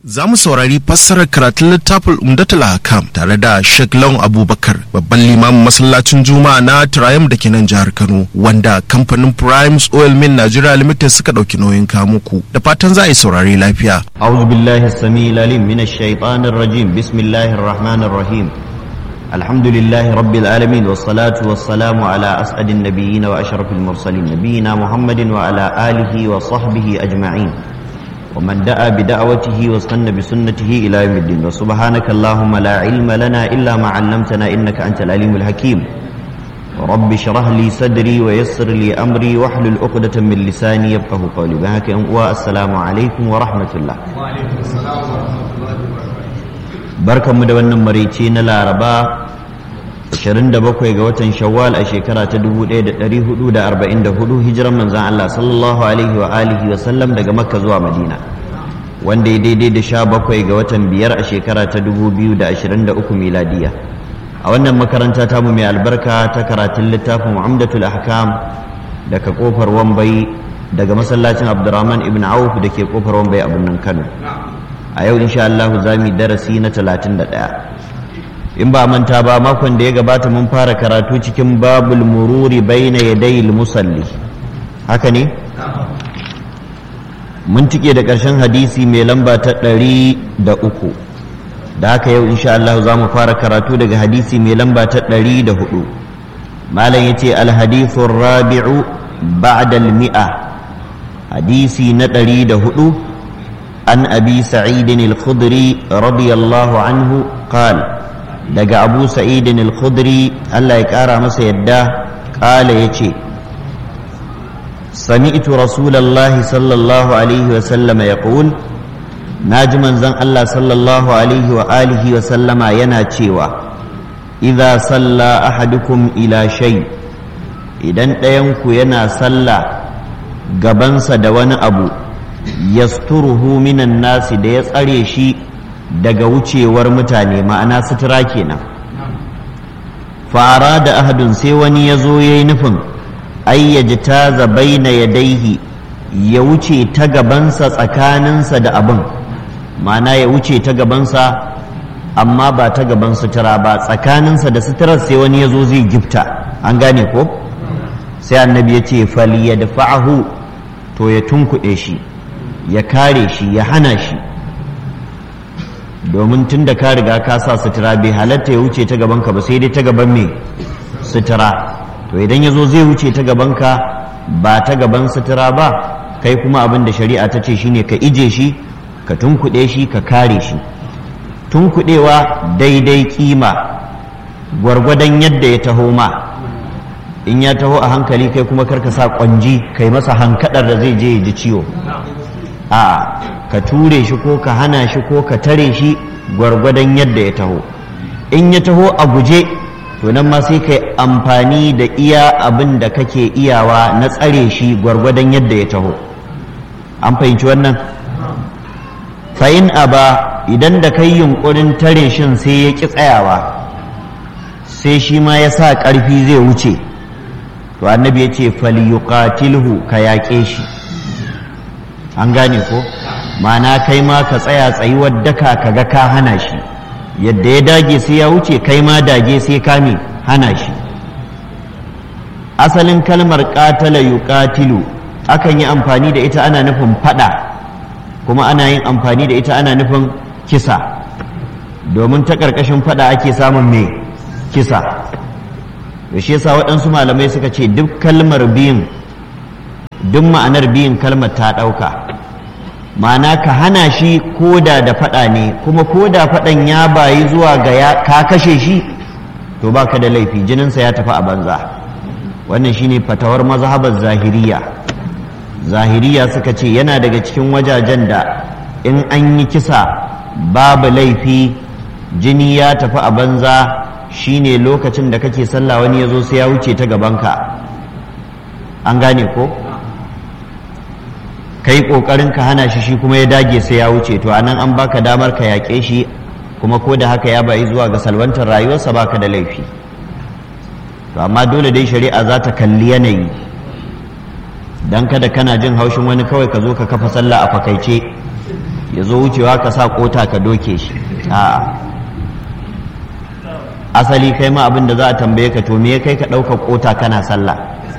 Za mu saurari fassarar karatun littafin Umdatul Hakam tare da Sheikh Lawan Abubakar babban limamin masallacin Juma'a na Triumph da ke nan jihar Kano wanda kamfanin Primes Oil Mill Nigeria Limited suka ɗauki nauyin kamuku da fatan za a yi saurari lafiya. أعوذ بالله السميع العليم من الشيطان الرجيم بسم الله الرحمن الرحيم الحمد لله رب العالمين والصلاة والسلام على أسعد النبيين وأشرف المرسلين نبينا محمد وعلى آله وصحبه أجمعين ومن دعا بدعوته واستنى بسنته إلى يوم الدين وسبحانك اللهم لا علم لنا إلا ما علمتنا إنك أنت العليم الحكيم رب اشرح لي صدري ويسر لي أمري واحلل عقدة من لساني يفقه قولي بهاك والسلام عليكم ورحمة الله وعليكم السلام ورحمة الله barkanmu da wannan maraice na laraba 27 ga watan shawwal a shekara ta 1444 hijiran manzan Allah sallallahu alaihi wa alihi wa sallam daga makka zuwa madina wanda ya daidai da 17 ga watan biyar a shekara ta 2023 miladiya a wannan makaranta tamu mai albarka ta karatun littafin umdatul ahkam daga kofar wambai daga masallacin abdurrahman ibn auf da ke kofar wambai a birnin kano a yau insha Allah za mu darasi na 31 in ba manta ba makon da ya gabata mun fara karatu cikin babul mururi baina yadayil musalli haka ne mun tike da ƙarshen hadisi mai lamba ta ɗari da uku da haka yau insha Allah za mu fara karatu daga hadisi mai lamba ta ɗari da hudu malam ya ce alhadithun rabi'u ba'dal mi'a hadisi na ɗari da hudu عن أبي سعيد الخدري رضي الله عنه قال دقى أبو سعيد الخدري ألا يكارى مسيدا قال يتي سمعت رسول الله صلى الله عليه وسلم يقول ناجما زن الله صلى الله عليه وآله وسلم يناتشيوا إذا صلى أحدكم إلى شيء إذن ɗayanku yana sallah gabansa da wani abu yasturuhu minan nasi da ya tsare shi daga wucewar mutane ma'ana sutura kenan fara da ahadun sai wani ya zo ya yi nufin ayyaji ta zabaina ya daihi ya wuce ta gabansa tsakaninsa da abin ma'ana ya wuce ta gabansa amma ba ta gaban sutura ba tsakaninsa da suturar sai wani ya zo zai gifta an gane ko sai annabi ya ce fali ya dafa'ahu to ya tunkuɗe shi ya kare shi ya hana shi domin tun da ka riga ka sa sutura bai halatta ya wuce ta gabanka ba sai dai ta gaban mai sutura to idan ya zo zai wuce ta gabanka ba ta gaban sutura ba kai kuma abin da shari'a ta ce shine ka ije shi ka tunkuɗe shi ka kare shi tunkuɗewa daidai kima gwargwadon yadda ya taho ma in ya taho a hankali kai kuma karka sa kwanji kai masa hankadar da zai je ya ji ciwo a ka ture shi ko ka hana shi ko ka tare shi gwargwadon yadda ya taho in ya taho a guje to nan ma sai ka amfani da iya abin da kake iyawa na tsare shi gwargwadon yadda ya taho an fahimci wannan fa'in aba idan da kai yunkurin tare shin sai ya ƙi tsayawa sai shi ma ya sa ƙarfi zai wuce to annabi ya ce falyuqatilhu ka yaƙe shi an gane ko ma'ana kai ma ka tsaya tsayuwar daka ka ga ka hana shi yadda ya dage sai ya wuce kai ma dage sai ka me hana shi asalin kalmar qatala yuqatilu akan yi amfani da ita ana nufin fada kuma ana yin amfani da ita ana nufin kisa domin ta ƙarƙashin fada ake samun me kisa da shi yasa waɗansu malamai suka ce duk kalmar biyun duk ma'anar biyun kalmar ta ɗauka ma'ana ka hana shi koda da faɗa ne kuma koda faɗan ya bayi zuwa ga ka kashe shi to baka da laifi jininsa ya tafi a banza wannan shine fatawar mazhabar zahiriya zahiriya suka ce yana daga cikin wajajen da in an yi kisa babu laifi jini ya tafi a banza shine lokacin da kake sallah wani ya zo sai ya wuce ta gabanka an gane ko kai kokarin ka hana shi shi kuma ya dage sai ya wuce to anan an baka damar ka yaƙe shi kuma ko da haka ya bayi zuwa ga salwantar rayuwarsa baka da laifi to amma dole dai shari'a za ta kalli yanayi dan kada kana jin haushin wani kawai ka zo ka kafa sallah a fakaice ya zo wucewa ka sa kota ka doke shi a asali kai ma abin da za a tambaye ka to me ya kai ka ɗaukar kota kana sallah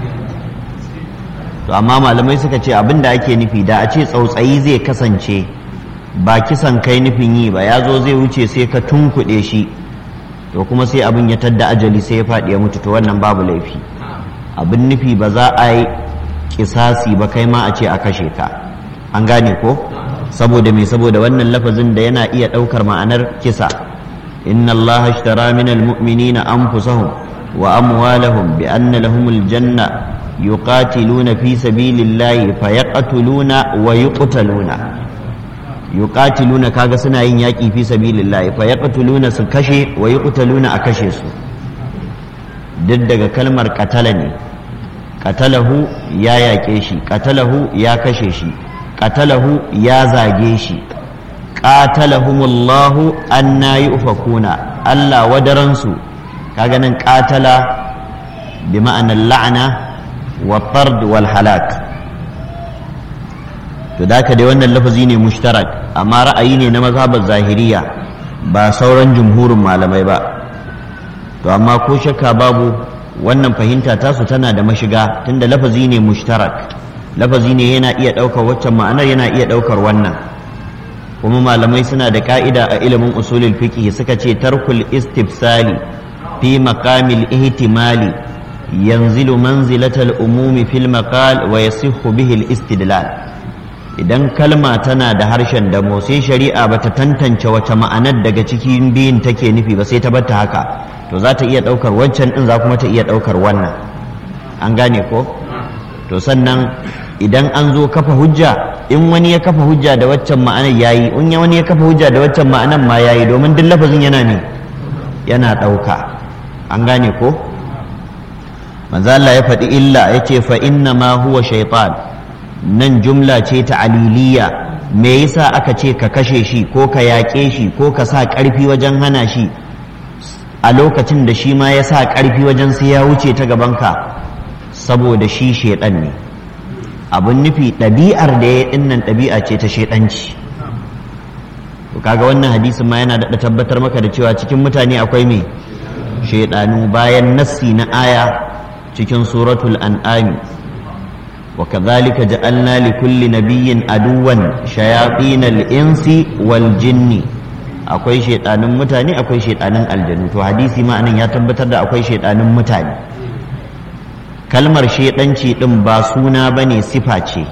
to amma malamai suka ce abin da ake nufi da a ce tsautsayi zai kasance ba kisan kai nufin yi ba ya zo zai wuce sai ka tunkuɗe shi to kuma sai abin ya tadda ajali sai ya faɗi ya mutu to wannan babu laifi abin nufi ba za a yi kisasi ba kai ma a ce a kashe ka an gane ko saboda me saboda wannan lafazin da yana iya ɗaukar ma'anar kisa inna allaha ashtara min almu'minina anfusahum wa amwalahum bi anna lahumul janna yuqatiluna fi sabilillahi fayaqtuluna wa yuqtaluna yuqatiluna kaga suna yin yaƙi fi sabilillahi fayaqtuluna su kashe wa yuqtaluna a kashe su duk daga kalmar katala ne katalahu ya yaƙe shi katalahu ya kashe shi katalahu ya zage shi qatalahumullahu anna yufakuna Allah wadaransu kaga nan qatala bi ma'anar la'ana wa tard wal halak to da dai wannan lafazi ne mushtarak amma ra'ayi ne na mazhabar zahiriya ba sauran jumhurin malamai ba to amma ko shakka babu wannan fahimta tasu tana da mashiga tunda lafazi ne mushtarak lafazi ne yana iya ɗaukar waccan ma'anar yana iya ɗaukar wannan kuma malamai suna da ka'ida a ilimin usulul fiqh suka ce tarkul istifsali fi maqamil ihtimali yanzilu manzilatal umumi fil maqal wa yasihhu bihi al istidlal idan kalma tana da harshen damo sai shari'a bata tantance wace ma'anar daga cikin biyun take nufi ba sai ta batta haka to za ta iya ɗaukar wancan ɗin za kuma ta iya ɗaukar wannan an gane ko to sannan idan an zo kafa hujja in wani ya kafa hujja da waccan ma'anar yayi in wani ya kafa hujja da waccan ma'anar ma yayi domin duk lafazin yana ne yana ɗauka an gane ko manzo Allah ya faɗi illa yace fa inna ma huwa shaytan nan jumla ce ta aliliya me yasa aka ce ka kashe shi ko ka yaƙe shi ko ka sa ƙarfi wajen hana shi a lokacin da shi ma ya sa ƙarfi wajen sai ya wuce ta gabanka saboda shi shaiɗan ne abin nufi ɗabi'ar da ya ɗinnan ɗabi'a ce ta shaiɗanci to kaga wannan hadisin ma yana daɗa tabbatar maka da cewa cikin mutane akwai me shaiɗanu bayan nassi na aya cikin suratul an'ami وكذلك جعلنا لكل نبي عدوا شياطين الإنس والجن akwai shaidanin mutane akwai shaidanin aljanu to hadisi ma anan ya tabbatar da akwai shaidanin mutane kalmar shaidanci din ba suna bane sifa ce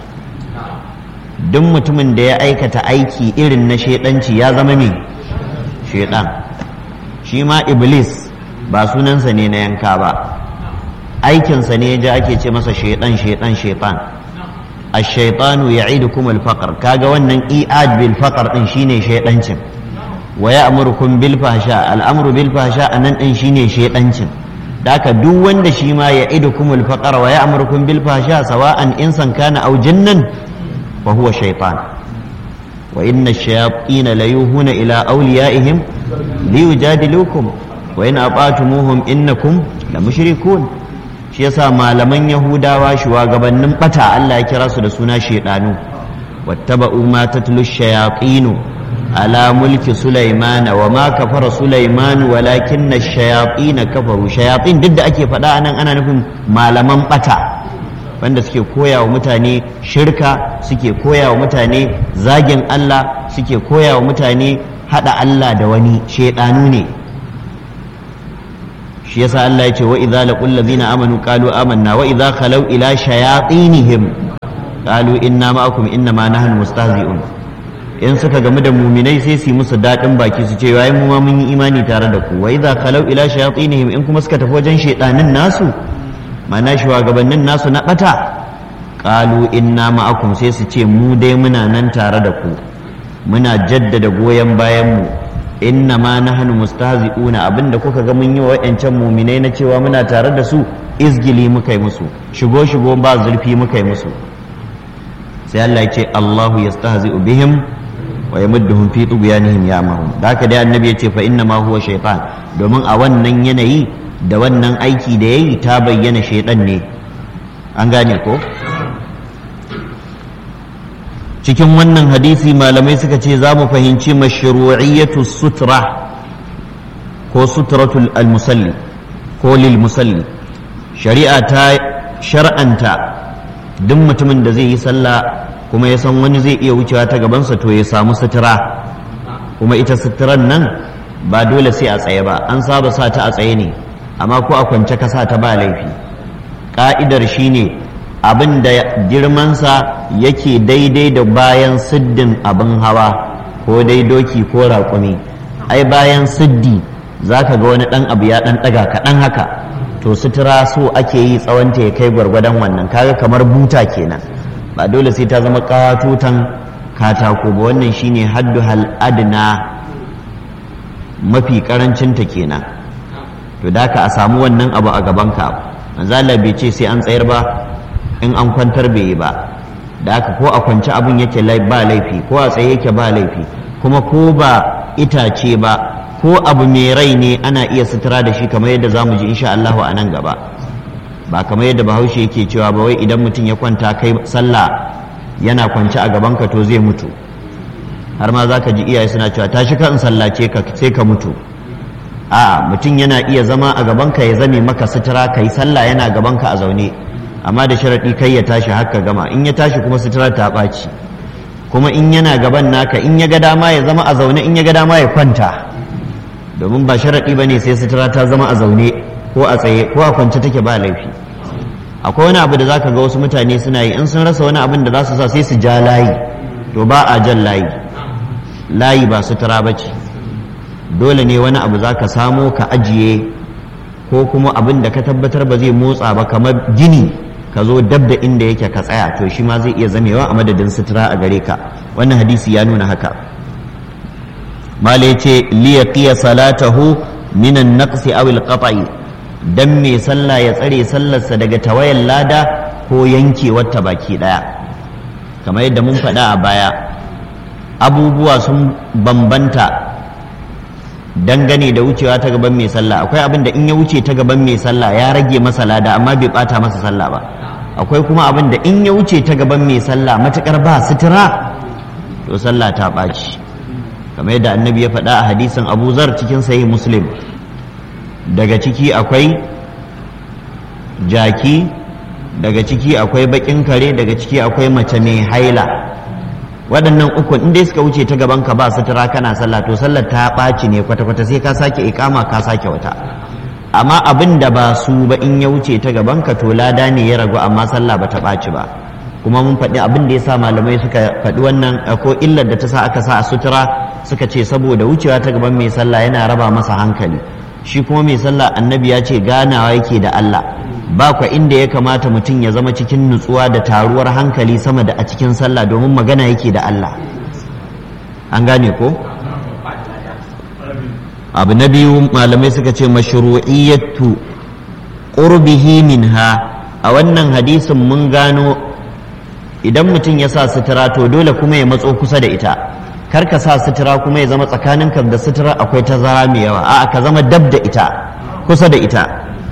duk mutumin da ya aikata aiki irin na shaidanci ya zama me shaidan shi ma iblis ba sunansa ne na yanka ba aikinsa ne ja ake ce masa shaidan shaidan shaitan ash-shaytanu ya'idukum al-faqr kaga wannan i'ad bil faqr din shine shaidancin wa ya'murukum bil fahsha al-amru bil fahsha anan din shine shaidancin daka duk wanda shi ma ya'idukum al-faqr wa ya'murukum bil fahsha sawa'an insan kana aw jinnan fa huwa shaytan wa inna ash-shayatin la yuhuna ila awliyaihim liyujadilukum wa in ata'tumuhum innakum la mushrikun shi yasa malaman yahudawa shugabannin bata Allah ya kira su da suna shedanu wattaba'u ma tatlu shayatinu ala mulki sulaimana wa ma kafara sulaiman walakin ash-shayatin kafaru shayatin duk da ake faɗa anan ana nufin malaman bata wanda suke koya wa mutane shirka suke koya wa mutane zagin Allah suke koya wa mutane hada Allah da wani shedanu ne shi yasa Allah ya ce wa idza laqul ladzina amanu qalu amanna wa idza khalau ila shayatinihim qalu inna ma'akum inna ma nahnu mustahzi'un in suka gamu da muminai sai su yi musu daɗin baki su ce wai mu ma mun yi imani tare da ku wa idza khalau ila shayatinihim in kuma suka tafi wajen shaydanin nasu mana shugabannin nasu na bata qalu inna ma'akum sai su ce mu dai muna nan tare da ku muna jaddada goyon bayan mu inna ma nahnu mustahzi'una abinda kuka ga mun yi wa wayancan muminai na cewa muna tare da su izgili muka yi musu shigo shigo ba zurfi muka yi musu sai Allah ya ce Allahu yastahzi'u bihim wa yamudduhum fi tughyanihim ya'mahun da haka dai annabi ya ce fa inna ma huwa shaytan domin a wannan yanayi da wannan aiki da yayi ta bayyana shaytan ne an gane ko cikin wannan hadisi malamai suka ce za mu fahimci mashru'iyyatu sutra ko sutratul al-musalli ko lil musalli shari'a ta shar'anta duk mutumin da zai yi sallah kuma ya san wani zai iya wucewa ta gabansa to ya samu sutura kuma ita suturan nan ba dole sai a tsaye ba an saba sa ta a tsaye ne amma ko a kwance ka sa ta ba laifi ka'idar shine abin da girmansa yake daidai da bayan siddin abin hawa ko dai doki ko raƙumi ai bayan siddi za ka ga wani ɗan abu ya ɗan ɗaga kaɗan haka to sutura so ake yi tsawonta ya kai gwargwadon wannan kaga kamar buta kenan ba dole sai ta zama katutan katako ba wannan shine haddu hal adna mafi karancinta kenan to da ka a samu wannan abu a gabanka manzala bai ce sai an tsayar ba in an kwantar bai yi ba da haka ko a kwance abin yake ba laifi ko a tsaye yake ba laifi kuma ko ba itace ba ko abu mai rai ne ana iya sutura da shi kamar yadda za mu ji insha Allahu a nan gaba ba kamar yadda bahaushe yake cewa ba wai idan mutum ya kwanta kai sallah yana kwance a gabanka to zai mutu har ma za ka ji iyaye suna cewa tashi ka in sallace ka sai ka mutu a mutum yana iya zama a gabanka ya zame maka sutura kai sallah yana gabanka a zaune amma da sharaɗi kai ya tashi haka gama in ya tashi kuma sutura ta ɓaci kuma in yana gaban naka in ya ga dama ya zama a zaune in ya ga dama ya kwanta domin ba sharaɗi ba ne sai sutura ta zama a zaune ko a tsaye ko a kwance take ba laifi akwai wani abu da zaka ga wasu mutane suna yi in sun rasa wani abin da za su sa sai su ja layi to ba a jan layi layi ba sutura ba ce dole ne wani abu za ka samo ka ajiye ko kuma abin da ka tabbatar ba zai motsa ba kamar gini ka zo dab da inda yake ka tsaya to shi ma zai iya zamewa a madadin sutura a gare ka wannan hadisi ya nuna haka mala ya ce liyaqiya salatahu minan naqsi aw al dan mai sallah ya tsare sallarsa daga tawayan lada ko yankewar ta baki daya kamar yadda mun faɗa a baya abubuwa sun bambanta dangane da wucewa ta gaban mai sallah akwai abin da in ya wuce ta gaban mai sallah ya rage masa lada amma bai bata masa sallah ba akwai kuma abin da in ya wuce ta gaban mai sallah matukar ba sutura to sallah ta ɓaci kamar yadda annabi ya faɗa a hadisin abu zar cikin sahih muslim daga ciki akwai jaki daga ciki akwai bakin kare daga ciki akwai mace mai haila waɗannan uku in dai suka wuce ta gaban ka ba sutura kana sallah to sallar ta ɓaci ne kwata-kwata sai ka sake ikama ka sake wata amma abin da ba su ba in ya wuce ta gaban ka to lada ne ya ragu amma sallah ba ta ɓaci ba kuma mun faɗi abin da ya sa malamai suka faɗi wannan ko illar da ta sa aka sa a sutura suka ce saboda wucewa ta gaban mai sallah yana raba masa hankali shi kuma mai sallah annabi ya ce ganawa yake da Allah ba kwa inda ya kamata mutum ya zama cikin nutsuwa da taruwar hankali sama da a cikin sallah domin magana yake da Allah an gane ko abu na biyu malamai suka ce mashru'iyyatu qurbihi minha a wannan hadisin mun gano idan mutum ya sa sutura to dole kuma ya matso kusa da ita kar ka sa sutura kuma ya zama tsakaninka da sutura akwai tazara mai yawa a'a ka zama dab da ita kusa da ita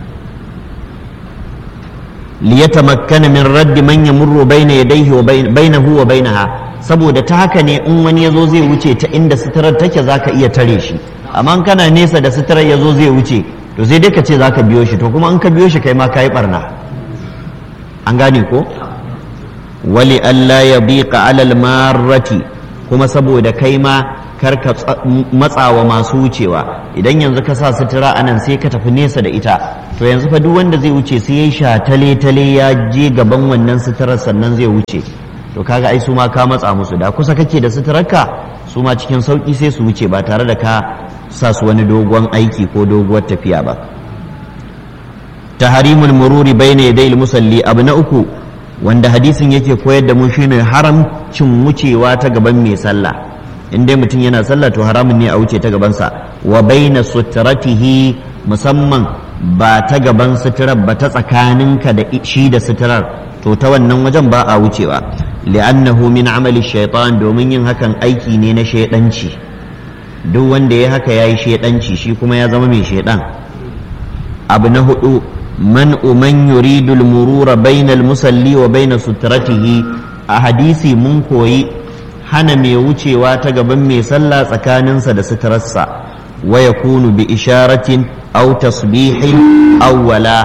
liyatamakkana min raddi man yamurru bayna yadayhi wa bainahu wa bainaha saboda ta haka ne in wani yazo zai wuce ta inda suturar take zaka iya tare shi amma kana nesa da suturar yazo zai wuce to sai dai ka ce zaka biyo shi to kuma in ka biyo shi kai ma kai barna an gane ko wali alla yabiqa alal marrati kuma saboda kai ma kar ka matsawa masu wucewa idan yanzu ka sa sutura a nan sai ka tafi nesa da ita to yanzu fa duk wanda zai wuce sai ya sha tale tale ya je gaban wannan suturar sannan zai wuce to kaga ai su ma ka matsa musu da kusa kake da suturarka su ma cikin sauki sai su wuce ba tare da ka sa su wani dogon aiki ko doguwar tafiya ba taharimul mururi bayna yadayil musalli abu na uku wanda hadisin yake koyar da mu shine haramcin wucewa ta gaban mai sallah in dai mutum yana sallah to haramun ne a wuce ta gabansa wa baina sutratihi musamman ba ta gaban suturar ba ta tsakaninka da shi da suturar to ta wannan wajen ba a wucewa li'annahu min amali shaitan domin yin hakan aiki ne na shaidanci duk wanda ya haka yayi shaidanci shi kuma ya zama mai shaidan abu na hudu man man yuridu al-murura bayna al-musalli wa bayna sutratihi a hadisi mun koyi hana mai wucewa ta gaban mai sallah tsakaninsa da suturarsa wa yakunu bi isharatin aw tasbihin aw wala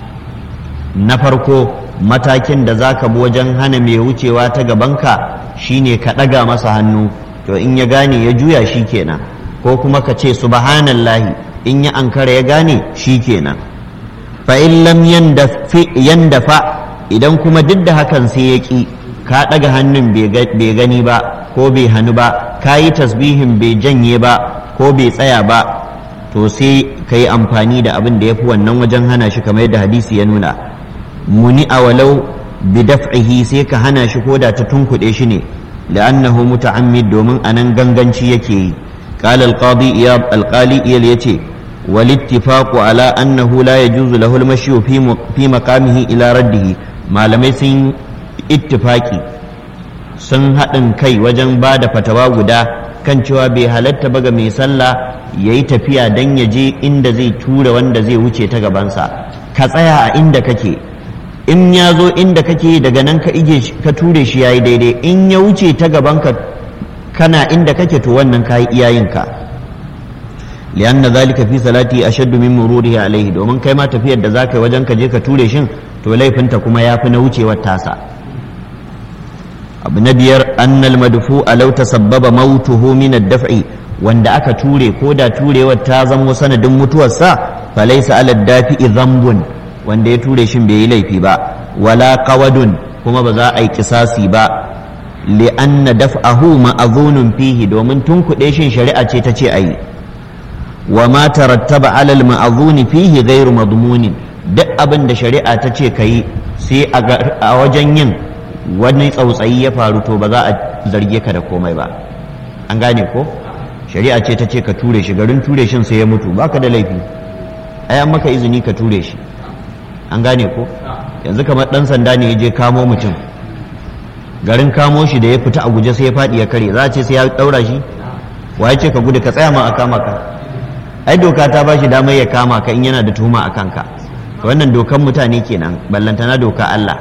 na farko matakin da zaka bi wajen hana mai wucewa ta gabanka shine ka ɗaga masa hannu to in ya gane ya juya shi kenan ko kuma ka ce subhanallahi in ya ankara ya gane shi kenan fa in lam yandafa idan kuma duk da hakan sai ya ƙi ka ɗaga hannun bai gani ba ko bai hannu ba ka yi tasbihin bai janye ba ko bai tsaya ba to sai ka yi amfani da abin da ya fi wannan wajen hana shi kamar yadda hadisi ya nuna muni a walau bi daf'ihi sai ka hana shi ko da ta tunkuɗe shi ne li'annahu muta'ammid domin anan ganganci yake yi قال القاضي إياب القالي إيال يتي والاتفاق على أنه لا يجوز له المشي في في مقامه إلى رده ما لم يسن اتفاقي sun haɗin kai wajen ba da fatawa guda kan cewa bai halatta ba ga mai sallah ya yi tafiya don ya je inda zai tura wanda zai wuce ta gabansa ka tsaya a inda kake in ya zo inda kake daga nan ka ige ka ture shi ya yi daidai in ya wuce ta gabanka kana inda kake to wannan kayi iyayenka lianna zalika fi salati ashaddu min mururihi alaihi domin kai ma tafiyar da zaka yi wajen ka je ka ture shin to laifinta kuma yafi na wucewar tasa abu na biyar annal madfu alau tasabbaba mautuhu min ad-daf'i wanda aka ture ko da turewar ta zamo sanadin mutuwarsa falaysa ala dafi'i dhanbun wanda ya ture shin bai yi laifi ba wala qawadun kuma ba za a yi kisasi ba li'anna daf'ahu ma'azunun fihi domin tun kuɗe shin shari'a ce ta ce ayi wa ma tarattaba alal ma'azuni fihi ghairu madmunin duk abin da shari'a ta ce kayi sai a wajen yin wani tsautsayi ya faru to ba za a zarge ka da komai ba an gane ko shari'a ce ta ce ka ture shi garin ture shin sai ya mutu baka da laifi ai an maka izini ka ture shi an gane ko yanzu kamar dan sanda ne ya je kamo mutum garin kamo shi da ya fita a guje sai ya faɗi ya kare za a ce sai ya ɗaura shi wa ya ce ka gudu ka tsaya ma a kama ka ai doka ta ba shi damar ya kama ka in yana da tuhuma a kanka wannan dokan mutane kenan ballantana doka Allah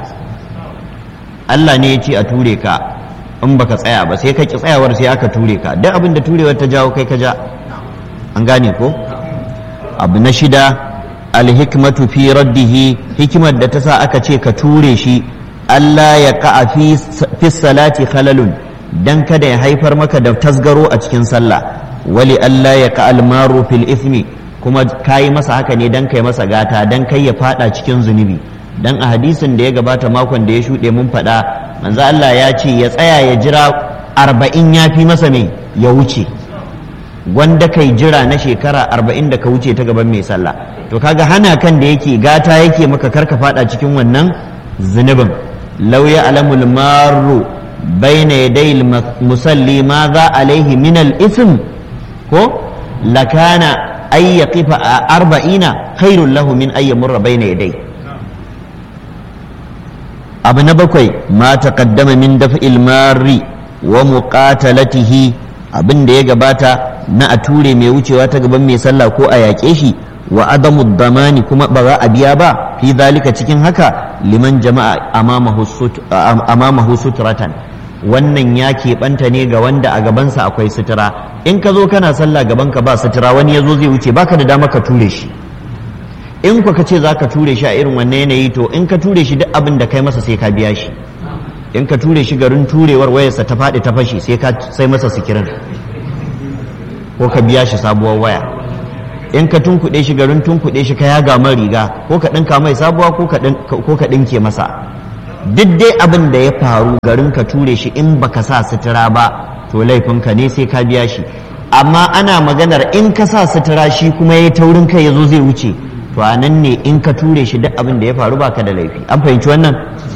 Allah ne ya ce a ture ka in baka tsaya ba sai ka ki tsayawar sai aka ture ka duk abin da turewar ta jawo kai ka ja an gane ko abu na shida alhikmatu fi raddihi hikimar da ta sa aka ce ka ture shi Allah ya ka'a fi salati khalalun dan kada ya haifar maka da tasgaro a cikin sallah wali Allah ya ka almaru fil ismi kuma kayi masa haka ne dan kai masa gata dan kai ya fada cikin zunubi dan a hadisin da ya gabata makon da ya shuɗe mun faɗa manzo Allah ya ce ya tsaya ya jira arba'in ya fi masa mai ya wuce wanda kai jira na shekara arba'in da ka wuce ta gaban mai sallah to kaga hana kan da yake gata yake maka karka fada cikin wannan zunubin law ya alamul maru bayna yaday musalli ma za alaihi min al ism ko lakana ay yaqifa arba'ina khairul lahu min ay yamurra bayna yaday abu na bakwai ma taqaddama min daf'il marri wa muqatalatihi abin da ya gabata na a ture mai wucewa ta gaban mai sallah ko a yaƙe shi wa adamu damani kuma ba za a biya ba fi zalika cikin haka liman jama'a amamahu suturatan wannan ya keɓanta ne ga wanda a gabansa akwai sutura in ka zo kana sallah gabanka ba sutura wani ya zo zai wuce baka da dama ka ture shi in ka ce za ka ture shi a irin wannan yanayi to in ka ture shi duk abin da kai masa sai ka biya shi in ka ture shi garin turewar wayarsa ta faɗi ta fashi sai ka sai masa sikirin ko ka biya shi sabuwar waya in ka tunkuɗe shi garin tunkuɗe shi ka yaga man riga ko ka ɗinka mai sabuwa ko ka ɗinke masa duk dai abin da ya faru garin ka ture shi in baka sa sutura ba to laifinka ne sai ka biya shi amma ana maganar in ka sa sutura shi kuma ya taurin kai ya zo zai wuce to a nan ne in ka ture shi duk abin da ya faru baka da laifi an fahimci wannan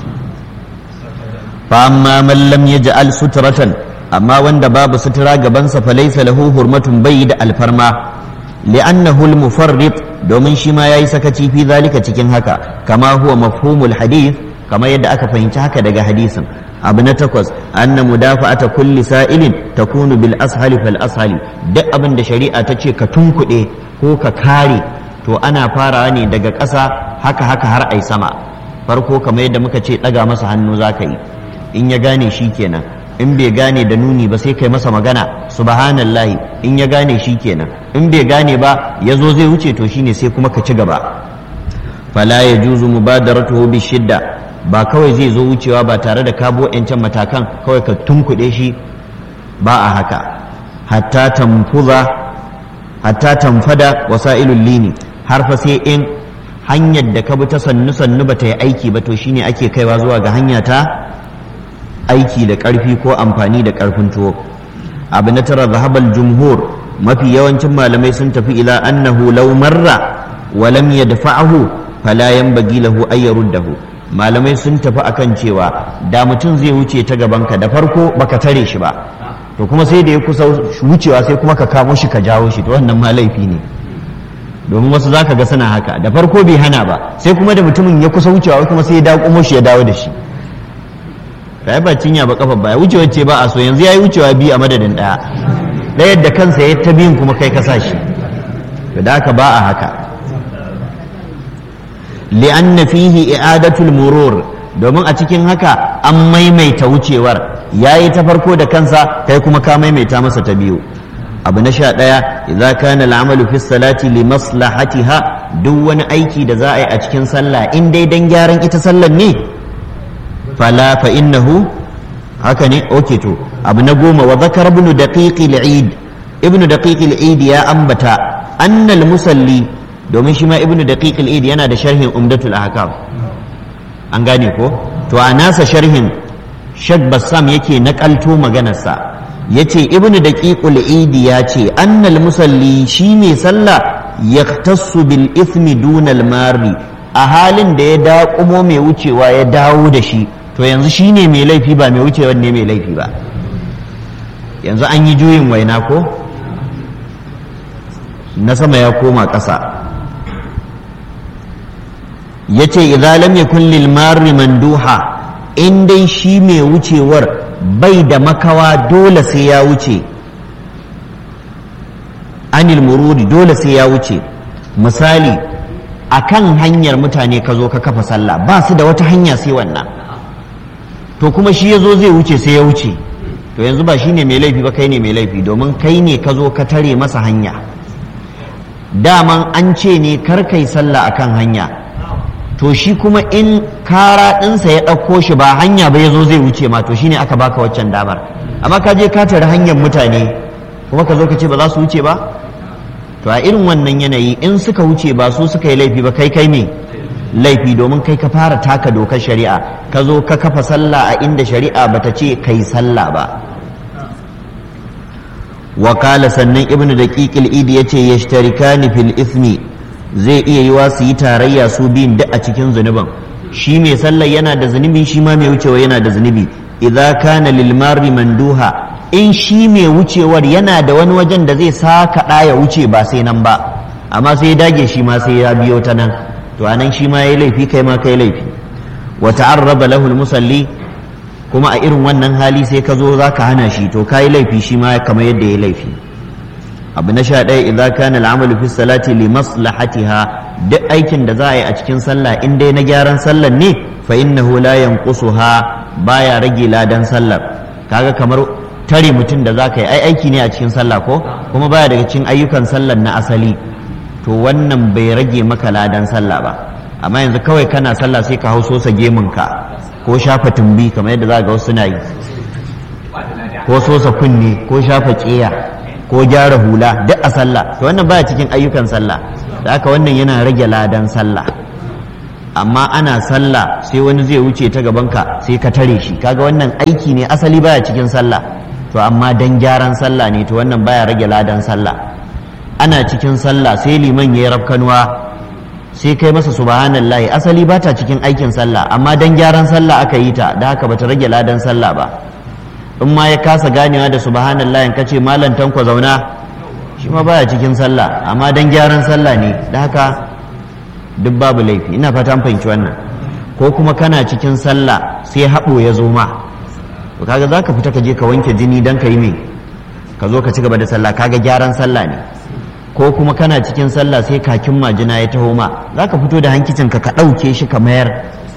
fa amma man lam yaj'al sutratan amma wanda babu sutura gabansa fa laysa lahu hurmatun bai da alfarma li'annahu al-mufarrit domin shi ma yayi sakaci fi zalika cikin haka kama huwa mafhumul hadith kama yadda aka fahimci haka daga hadisin abu na takwas anna mudafa'ata kulli sa'ilin takunu bil ashali fal ashali duk abin da shari'a ta ce ka tunkuɗe ko ka kare to ana farawa ne daga ƙasa haka haka har ai sama farko kamar yadda muka ce ɗaga masa hannu za ka yi in ya gane shi kenan in bai gane da nuni ba sai kai masa magana subhanallahi in ya gane shi kenan in bai gane ba ya zo zai wuce to shine sai kuma ka ci gaba fala ya juzu mubadaratuhu bi shidda ba kawai zai zo wucewa ba tare da kabo yancan matakan kawai ka tunkuɗe shi ba a haka hatta tamfuza hatta tamfada wasailul lini har fa sai in hanyar da ka bi ta sannu sannu ba ta yi aiki ba to shine ake kaiwa zuwa ga hanya ta aiki da ƙarfi ko amfani da ƙarfin tuwo abu na tara zahabal jumhur mafi yawancin malamai sun tafi ila annahu law marra wa lam yadfa'ahu fala yanbaghi lahu ay yaruddahu malamai sun tafi akan cewa da mutum zai wuce ta gabanka da farko baka tare shi ba to kuma sai da ya kusa wucewa sai kuma ka kamo shi ka jawo shi to wannan ma laifi ne domin wasu zaka ga suna haka da farko bai hana ba sai kuma da mutumin ya kusa wucewa kuma sai ya dawo shi ya dawo da shi kai ba cinya ba kafa baya wucewa ce ba a so yanzu yayi wucewa biyu a madadin daya ɗaya da kansa ya ta biyun kuma kai ka sa shi to da haka ba a haka li'anna fihi i'adatul murur domin a cikin haka an maimaita wucewar yayi ta farko da kansa kai kuma ka maimaita masa ta biyu abu na sha ɗaya idza kana al'amalu fi salati li maslahatiha duk wani aiki da za a yi a cikin sallah in dai dan gyaran ita sallar ne fala fa innahu haka ne okay to abu na goma wa zakar ibn daqiq al-eid ibn daqiq al-eid ya ambata anna al-musalli domin shi ma ibn daqiq al-eid yana da sharhin umdatul ahkam an gane ko to a nasa sharhin shak bassam yake nakalto maganarsa yace ibn daqiq al-eid ya ce anna al-musalli shi ne sallah yaktassu bil ithmi duna al-mari a halin da ya daƙumo mai wucewa ya dawo da shi to yanzu shi ne mai laifi ba mai wucewa ne mai laifi ba yanzu an yi juyin waina ko na sama ya koma ƙasa ya ce lam yakun lil marri manduha in dai shi mai wucewar bai da makawa dole sai ya wuce anil murudi dole sai ya wuce misali a kan hanyar mutane ka zo ka kafa sallah ba su da wata hanya sai wannan to kuma shi ya zo zai wuce sai ya wuce to yanzu ba shi ne mai laifi ba kai ne mai laifi domin kai ne ka zo ka tare masa hanya daman an ce ne kar kai sallah akan hanya to shi kuma in kara ɗinsa ya ɗauko shi ba hanya ba ya zo zai wuce ma to shine aka baka waccan damar amma ka je ka tare hanyar mutane kuma ka zo ka ce ba za su wuce ba to a irin wannan yanayi in suka wuce ba su suka yi laifi ba kai kai me laifi domin kai ka fara taka dokar shari'a ka zo ka kafa sallah a inda shari'a bata ce kai sallah ba wakala sannan ibnu daqiqil idi yace yashtarikani fil ismi zai iya yiwa su yi tarayya su biyun duk a cikin zunuban shi mai sallar yana da zunubi shi ma mai wucewa yana da zunubi idza kana lil marri manduha in shi mai wucewar yana da wani wajen da zai saka ya wuce ba sai nan ba amma sai ya dage shi ma sai ya biyo ta nan to anan shi ma yayi laifi kai ma kai laifi wa ta'arraba lahu musalli kuma a irin wannan hali sai ka zo zaka hana shi to kai laifi shi ma kamar yadda yayi laifi abu na sha ɗaya idza kana al'amalu fi salati li maslahatiha duk aikin da za a yi a cikin sallah in dai na gyaran sallar ne fa innahu la yanqusuha baya rage ladan sallar kaga kamar tare mutum da zaka yi ai aiki ne a cikin sallah ko kuma baya daga cikin ayyukan sallar na asali to wannan bai rage maka ladan sallah ba amma yanzu kawai kana sallah sai ka hau sosa gemunka ko shafa tumbi kamar yadda za ga wasu na yi ko sosa kunne ko shafa ƙeya ko gyara hula duk a sallah to wannan baya cikin ayyukan sallah da haka wannan yana rage ladan sallah amma ana sallah sai wani zai wuce ta gabanka sai ka tare shi kaga wannan aiki ne asali baya cikin sallah to amma dan gyaran sallah ne to wannan baya rage ladan sallah ana cikin sallah sai liman ya yi rafkanuwa sai kai masa subhanallahi asali ba ta cikin aikin sallah amma dan gyaran sallah aka yi ta da haka bata rage ladan sallah ba in ma ya kasa ganewa da subhanallah in kace malam tanko zauna shi ma baya cikin sallah amma dan gyaran sallah ne da haka duk babu laifi ina fata an fahimci wannan ko kuma kana cikin sallah sai haɓo ya zo ma to kaga zaka fita ka je ka wanke jini dan ka yi me ka zo ka ci gaba da sallah kaga gyaran sallah ne ko kuma kana cikin sallah sai kakin majina ya taho ma zaka fito da hankicin ka ka ɗauke shi ka mayar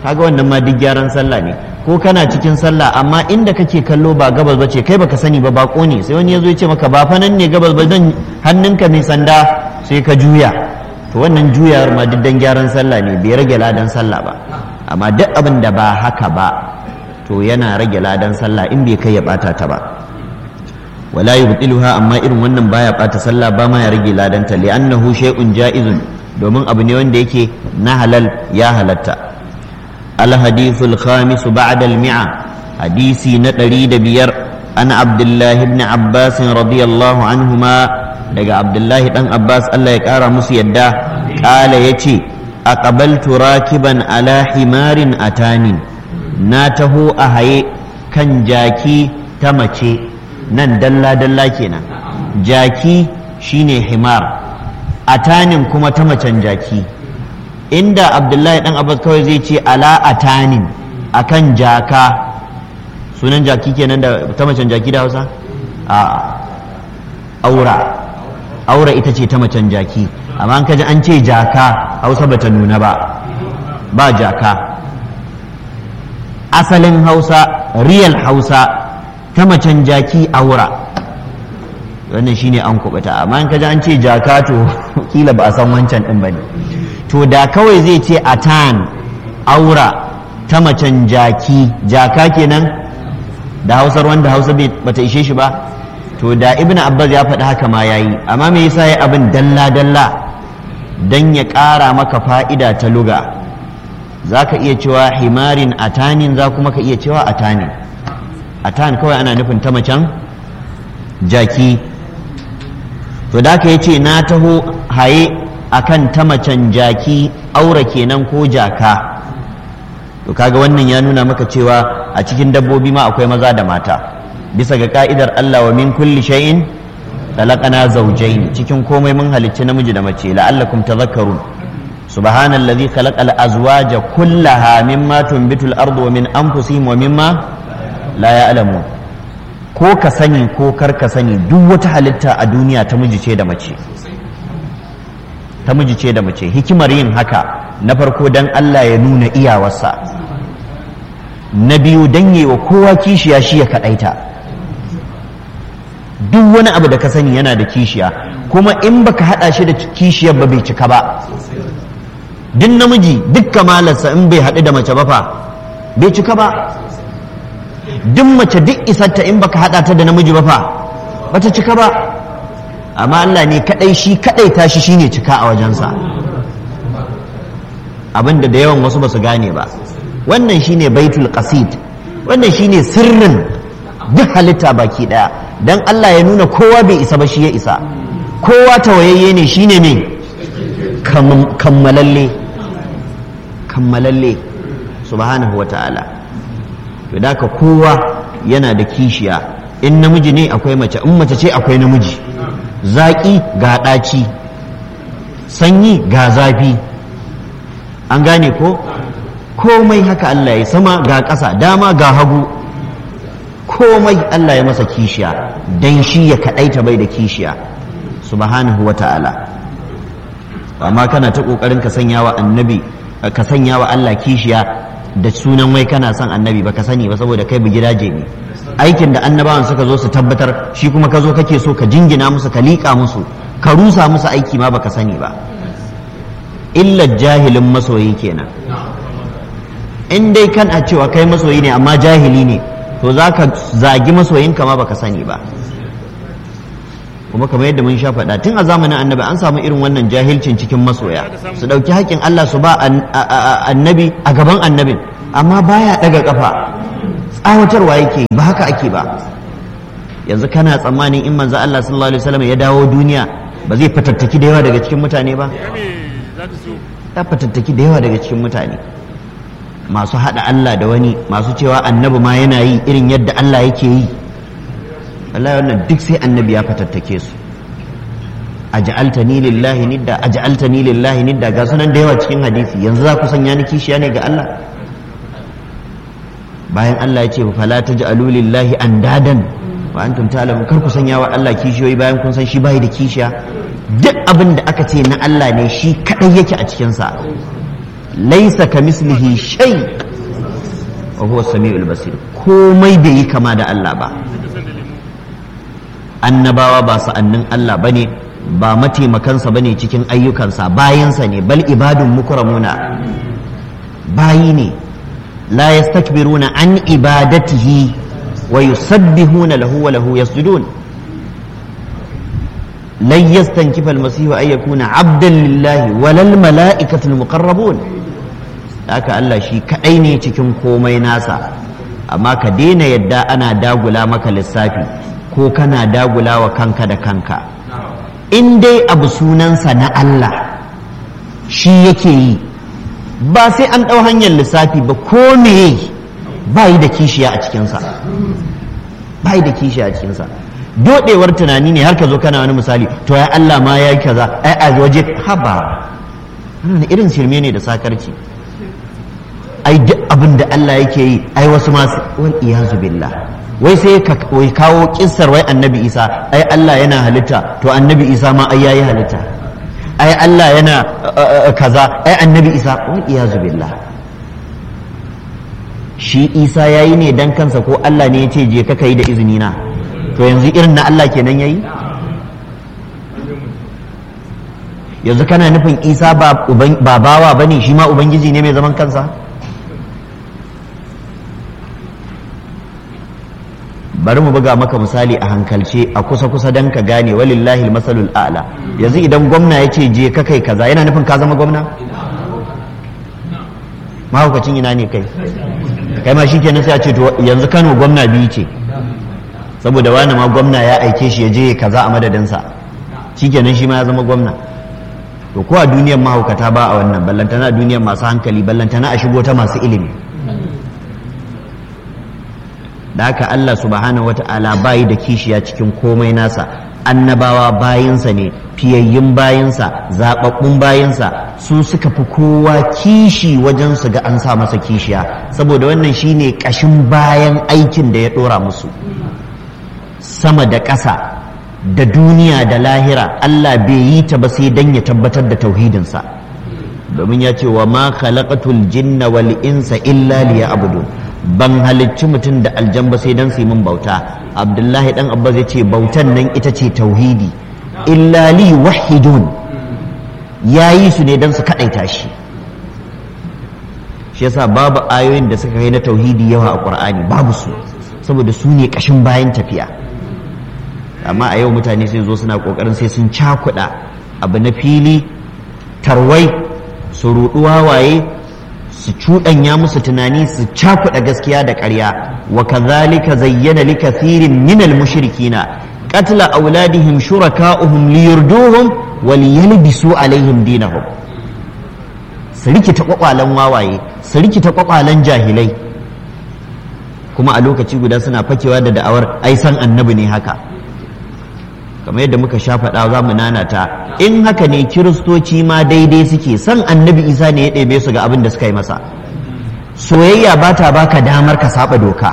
kaga wannan ma duk gyaran sallah ne ko kana cikin sallah amma inda kake kallo ba gabas ba ce kai baka sani ba bako ne sai wani ya zo ya ce maka ba fa nan ne gabas ba zan hannunka mai sanda sai ka juya to wannan juyawar ma duk dan gyaran sallah ne bai rage ladan sallah ba amma duk abin da ba haka ba to yana rage ladan sallah in bai kai ya bata ta ba wala yubtiluha amma irin wannan baya bata sallah ba ma ya rage ladan ta li'annahu shay'un ja'izun domin abu ne wanda yake na halal ya halatta الحديث الخامس بعد المئة حديثي نتريد بير أنا عبد الله بن عباس رضي الله عنهما لقى عبد الله بن عباس الله يكارى مسيدا قال يتي أقبلت راكبا على حمار أتاني ناته أهي كان جاكي تمشي نن دلا دلا كنا جاكي شيني حمار أتاني كما تمشن جاكي inda abdullahi dan abbas kawai zai ce ala atanin akan jaka sunan jaki kenan da ta macen jaki da hausa a aura aura ita ce ta macen jaki amma an kaji an ce jaka hausa bata nuna ba ba jaka asalin hausa real hausa ta macen jaki aura wannan shine an kubuta amma an kaji an ce jaka to kila ba a san wancan din bane to da kawai zai ce atan aura ta macen jaki jaka kenan da hausar wanda hausa bata ishe shi ba to da ibn abbas ya faɗi haka ma yayi amma me yasa ya abin dalla dalla dan ya ƙara maka fa'ida ta luga za ka iya cewa himarin atanin za kuma ka iya cewa atanin atan kawai ana nufin ta macen jaki to da ka ce na taho haye akan ta macen jaki aura kenan ko jaka to kaga wannan ya nuna maka cewa a cikin dabbobi ma akwai maza da mata bisa ga ka'idar Allah wa min kulli shay'in khalaqana zawjayn cikin komai mun halicci namiji da mace la'allakum tadhakkarun subhanallazi khalaqal azwaja kullaha mimma tunbitul ardu wa min anfusihim wa mimma la ya'lamun ko ka sani ko kar ka sani duk wata halitta a duniya ta miji ce da mace ta miji ce da mace hikimar yin haka na farko dan Allah ya nuna iyawarsa na biyu dan yi wa kowa kishiya shi ya kaɗaita duk wani abu da ka sani yana da kishiya kuma in baka haɗa shi da kishiyar ba bai cika ba duk namiji duk kamalarsa in bai haɗu da mace ba fa bai cika ba duk mace duk isarta in baka haɗa ta da namiji ba fa bata cika ba amma Allah ne kadai shi kadai tashi shine cika a wajensa abinda da yawan wasu basu gane ba wannan shine baitul qasid wannan shine sirrin duk halitta baki daya dan Allah ya nuna kowa bai isa ba shi ya isa kowa tawayayye ne shine me kammalalle kammalalle subhanahu wata'ala to da kowa yana da kishiya in namiji ne akwai mace in mace ce akwai namiji zaƙi ga ɗaci sanyi ga zafi an gane ko komai haka Allah ya sama ga ƙasa dama ga hagu komai Allah ya masa kishiya dan shi ya kaɗaita bai da kishiya subhanahu wa ta'ala amma kana ta ƙoƙarin ka sanya wa annabi ka sanya wa Allah kishiya da sunan wai kana son annabi ba ka sani ba saboda kai gidaje ne aikin da annabawan suka zo su tabbatar shi kuma ka zo kake so ka jingina musu ka liƙa musu ka rusa musu aiki ma baka sani ba illa jahilin masoyi kenan in dai kana cewa kai masoyi ne amma jahili ne to za ka zagi masoyinka ma baka sani ba kuma kamar yadda mun sha faɗa tun a zamanin annabi an samu irin wannan jahilcin cikin masoya su ɗauki haƙƙin Allah su ba annabi a gaban annabin amma baya ɗaga ƙafa tsawatarwa yake ba haka ake ba yanzu kana tsammanin in manzo Allah sallallahu alaihi wasallam ya dawo duniya ba zai fatattaki da yawa daga cikin mutane ba ya fatattaki da yawa daga cikin mutane masu hada Allah da wani masu cewa annabi ma yana yi irin yadda Allah yake yi wallahi wannan duk sai annabi ya fatattake su aj'altani lillahi nidda aj'altani lillahi nidda ga sunan da yawa cikin hadisi yanzu za ku sanya ni kishiya ne ga Allah bayan Allah ya ce fala taj'alu lillahi andadan wa antum ta'lamun kar ku sanya wa Allah kishiyoyi bayan kun san shi bai da kishiya duk abin da aka ce na Allah ne shi kadai yake a cikin sa laisa ka mislihi shay wa huwa samiul basir komai bai yi kama da Allah ba annabawa ba sa'annin Allah bane ba mataimakansa bane cikin ayyukansa bayansa ne bal ibadun mukramuna bayi ne la yastakbiruna an ibadatihi wa yusabbihuna lahu wa lahu yasjudun lan yastankifa almasihu an yakuna abdan lillahi walal mala'ikatul muqarrabun haka Allah shi kadai ne cikin komai nasa amma ka daina yadda ana dagula maka lissafi ko kana dagula wa kanka da kanka in dai abu sunansa na Allah shi yake yi ba sai an ɗau hanyar lissafi ba ko me ba yi da kishiya a cikinsa ba yi da kishiya a cikinsa dodewar tunani ne har ka zo kana wani misali to ya Allah ma ya yi kaza ai a waje haba wannan irin shirme ne da sakarci ai duk abin da Allah yake yi ai wasu masu wal iyazu billah wai sai ka wai kawo kissar wai annabi Isa ai Allah yana halitta to annabi Isa ma ai yayi halitta ai Allah yana kaza ai annabi Isa wal iyazu billah shi Isa yayi ne dan kansa ko Allah ne ya ce je ka kai da izini na to yanzu irin na Allah kenan yayi yanzu kana nufin Isa ba bawa bane shi ma ubangiji ne mai zaman kansa bari mu buga maka misali a hankalce a kusa-kusa don ka gane walillahi masalul a'la yanzu idan gwamna ya ce je ka kai kaza yana nufin ka zama gwamna mahaukacin ina ne kai kai ma shikenan sai a ce to yanzu kano gwamna biyu ce saboda wani ma gwamna ya aike shi ya je kaza a madadinsa shikenan shi ma ya zama gwamna to ko a duniyar mahaukata ba a wannan ballantana a duniyar masu hankali ballantana a shigo ta masu ilimi da haka Allah subhanahu wata'ala bayi da kishiya cikin komai nasa annabawa bayinsa ne fiyayyun bayinsa zababbun bayinsa su suka fi kowa kishi wajen su ga an sa masa kishiya saboda wannan shine kashin bayan aikin da ya dora musu sama da ƙasa da duniya da lahira Allah bai yi ta ba sai dan ya tabbatar da tauhidinsa domin ya ce wa ma khalaqatul jinna wal insa illa liya'budun ban halicci mutum da aljan ba sai dan su yi min bauta abdullahi dan abba zai ce bautan nan ita ce tauhidi illa li wahidun yayi su ne dan su kadaita shi shi yasa babu ayoyin da suka kai na tauhidi yawa a qur'ani babu su saboda su ne kashin bayan tafiya amma a yau mutane sai zo suna kokarin sai sun cakuɗa abu na fili tarwai su ruɗuwa waye su cuɗanya musu tunani su cakuɗa gaskiya da ƙarya wa kazalika zayyana li kathirin min al mushrikina qatla auladihim shuraka'uhum liyurduhum wa liyalbisu alaihim dinahum su rikita kwakwalan wawaye su rikita kwakwalan jahilai kuma a lokaci guda suna fakewa da da'awar ai san annabi ne haka kamar yadda muka sha faɗa za mu nanata in haka ne kiristoci ma daidai suke san annabi isa ne ya ɗebe su ga abin da suka yi masa soyayya ba ta baka damar ka saba doka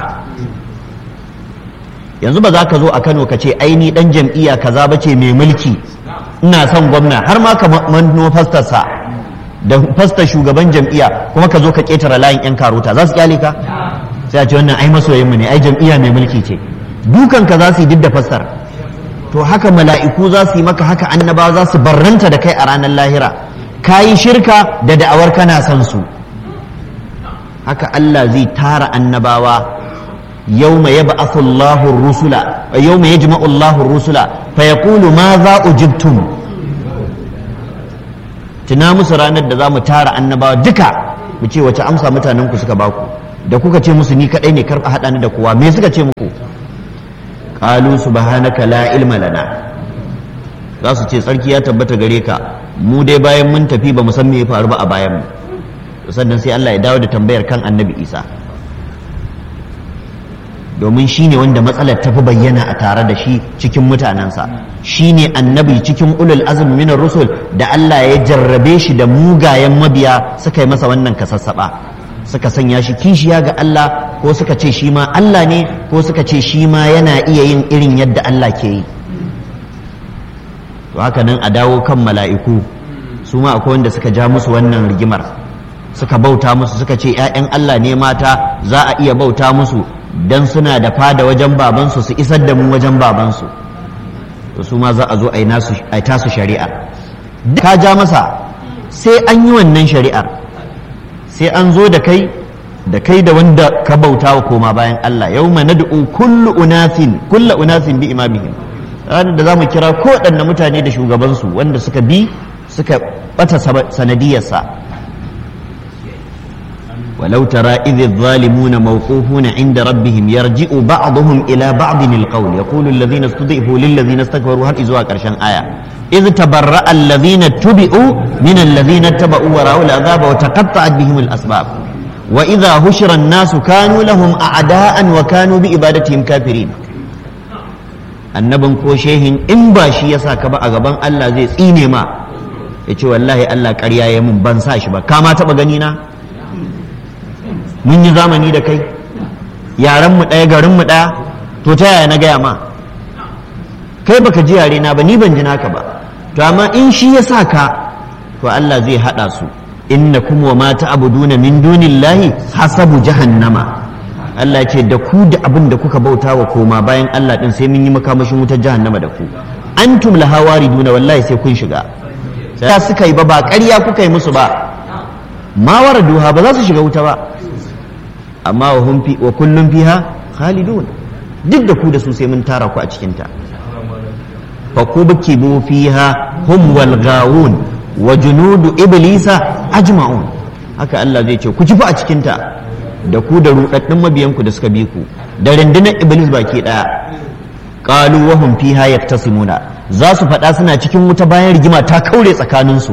yanzu ba za ka zo a kano ka ce aini ɗan jam'iyya kaza ba ce mai mulki ina son gwamna har ma ka manno fastarsa da fastar shugaban jam'iyya kuma ka zo ka ƙetare layin 'yan karota za su kyale ka sai a ce wannan ai masoyinmu ne ai jam'iyya mai mulki ce dukan ka za su yi duk da fastar to haka mala'iku za su yi maka haka annabawa za su barranta da kai a ranar lahira ka yi shirka da da'awar kana son su haka Allah zai tara annabawa yau mai yaba asullahu rusula yau mai yajma Allahu rusula fa ya kulu ma za ujibtum tuna musu ranar da za mu tara annabawa duka mu ce wace amsa mutanen ku suka baku da kuka ce musu ni kadai ne karɓa haɗa ni da kowa me suka ce muku qalu subhanaka la ilma lana za su ce tsarki ya tabbata gare ka mu dai bayan mun tafi ba mu san me ya faru ba a bayan mu sannan sai Allah ya dawo da tambayar kan annabi Isa domin shi ne wanda matsalar ta fi bayyana a tare da shi cikin mutanensa shi ne annabi cikin ulul azumi minar rusul da Allah ya jarrabe shi da mugayen mabiya suka yi masa wannan kasassaba suka sanya shi kishiya ga Allah ko suka ce shi ma Allah ne ko suka ce shi ma yana iya yin irin yadda Allah ke yi to haka nan a dawo kan mala'iku su ma akwai wanda suka ja musu wannan rigimar suka bauta musu suka ce 'ya'yan Allah ne mata za a iya bauta musu dan suna da fada wajen babansu su isar da mu wajen babansu to su ma za a zo a yi tasu shari'a ka ja masa sai an yi wannan shari'ar sai an zo da kai da kai da wanda ka bauta wa koma bayan Allah yau ma nad'u kullu unasin kullu unasin bi imamihim ranar da zamu kira ko waɗanne mutane da shugabansu wanda suka bi suka bata sanadiyarsa ولو ترى إذ الظالمون موقوفون عند ربهم يرجع بعضهم إلى بعض القول يقول الذين استضعفوا للذين استكبروا هل إزوا كرشان آية إذ تبرأ الذين اتبعوا من الذين اتبعوا ورأوا العذاب وتقطعت بهم الأسباب وإذا هشر الناس كانوا لهم أعداء وكانوا بإبادتهم كافرين annabin ko shehin in ba shi ya sa ka ba a gaban Allah zai tsine ma ya ce wallahi Allah ƙarya ya mun ban sa shi ba kama taɓa gani na mun yi zamani da kai yaran mu ɗaya garin mu ɗaya to ta yaya na gaya ma kai baka ji yare na ba ni ban ji naka ba to amma in shi ya sa ka to Allah zai haɗa su innakum wa ma ta'buduna min dunillahi hasabu jahannama Allah ce da ku da abin da kuka bauta wa koma bayan Allah din sai mun yi makamashin wutar jahannama da ku antum laha wariduna wallahi sai kun shiga sai suka yi ba ba ƙarya kuka yi musu ba ma waraduha ba za su shiga wuta ba amma wa hum fi wa kullum fiha khalidun duk da ku da su sai mun tara ku a cikin ta fa kubkibu fiha hum wal gawun wa junudu iblisa ajma'un haka Allah zai ce ku ci fa a cikin ta da ku da rudaddin mabiyan ku da suka bi ku da rundunar iblis baki daya qalu wa hum fiha yaktasimuna za su faɗa suna cikin wuta bayan rigima ta kaure tsakanin su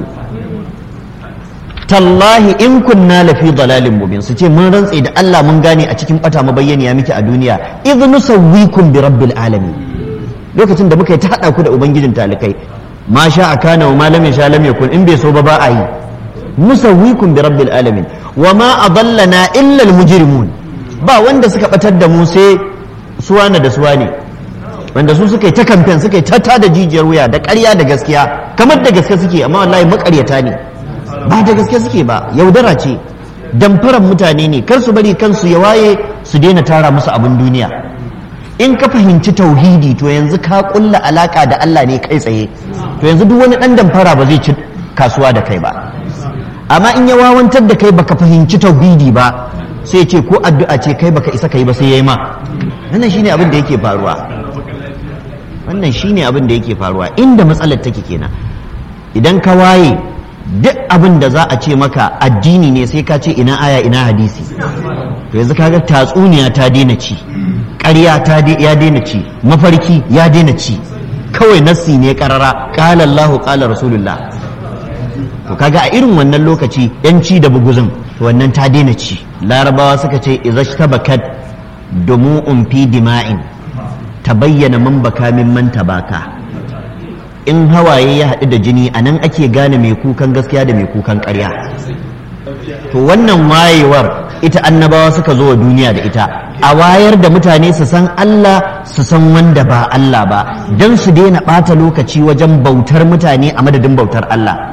tallahi in kunna lafi dalalin mubin su ce mun rantse da Allah mun gane a cikin bata mabayyaniya muke a duniya idh nusawwikum bi rabbil alamin lokacin da muka yi ta hada ku da ubangijin talikai ma sha akana wa ma lam yasha lam yakun in bai so ba ba a yi nusawwikum bi rabbil alamin wa ma adallana illa al mujrimun ba wanda suka batar da mu sai suwana da suwane wanda su suka yi ta kamfen suka yi ta tada jijiyar wuya da ƙarya da gaskiya kamar da gaske suke amma wallahi makaryata ne ba da gaske suke ba yaudara ce damfaran mutane ne kar su bari kansu ya waye su daina tara musu abin duniya in ka fahimci tauhidi to yanzu ka kulla alaka da Allah ne kai tsaye to yanzu duk wani dan damfara ba zai ci kasuwa da kai ba amma in ya wawantar da kai baka fahimci tauhidi ba sai ce ko addu'a ce kai baka isa kai ba sai yayi ma wannan shine abin da yake faruwa wannan shine abin da yake faruwa inda matsalar take kenan idan ka waye duk abin da za a ce maka addini ne sai ka ce ina aya ina hadisi to yanzu kaga tatsuniya ta daina ci ƙarya ta ya daina ci mafarki ya daina ci kawai nassi ne karara qala Allahu qala rasulullah to kaga a irin wannan lokaci yanci da buguzin to wannan ta daina ci larabawa suka ce izashtabakat dumu'un fi dima'in tabayyana man baka min man tabaka in hawaye ya haɗu da jini a nan ake gane mai kukan gaskiya da mai kukan ƙarya to wannan wayewar ita annabawa suka zo wa duniya da ita a wayar da mutane su san Allah su san wanda ba Allah ba don su daina ɓata lokaci wajen bautar mutane a madadin bautar Allah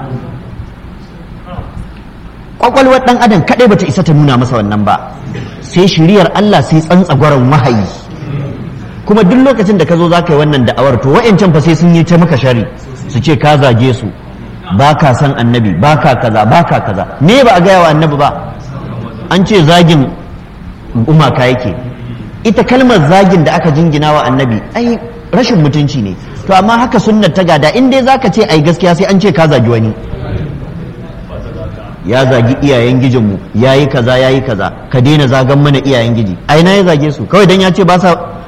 kwakwalwar ɗan adam kaɗai bata isa ta nuna masa wannan ba sai shiriyar Allah sai tsantsagwaron wahayi kuma duk lokacin da ka zo za ka yi wannan da'awar to wa'yancan fa sai sun yi ta maka shari su ce ka zage su ba ka san annabi ba ka kaza ba ka kaza me ba a gaya wa annabi ba an ce zagin umaka yake ita kalmar zagin da aka jingina wa annabi ai rashin mutunci ne to amma haka sunnar ta gada in dai zaka ce ai gaskiya sai an ce ka zagi wani ya zagi iyayen gijinmu ya yi kaza ya yi kaza ka daina zagan mana iyayen giji ai na ya zage su kawai dan ya ce ba sa